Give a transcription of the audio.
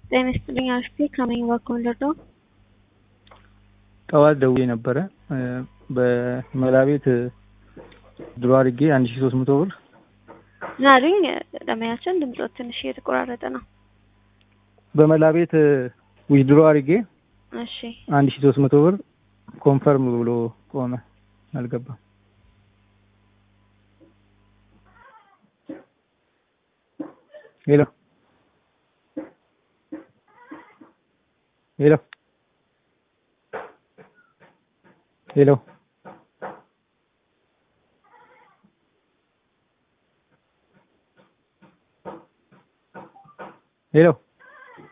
ጤና ይስጥልኝ አክስቴ ከመኝ በኩል ልርዳው? ጠዋት ደውዬ ነበረ በመላ ቤት ድሮ አድርጌ አንድ ሺ ሶስት መቶ ብር ምን አሉኝ? ደመያችን ድምፆት ትንሽ እየተቆራረጠ ነው። በመላ ቤት ዊዝድሮ አድርጌ እሺ አንድ ሺ ሶስት መቶ ብር ኮንፈርም ብሎ ቆመ። አልገባም። ሄሎ ሄሎ ሄሎ ሄሎ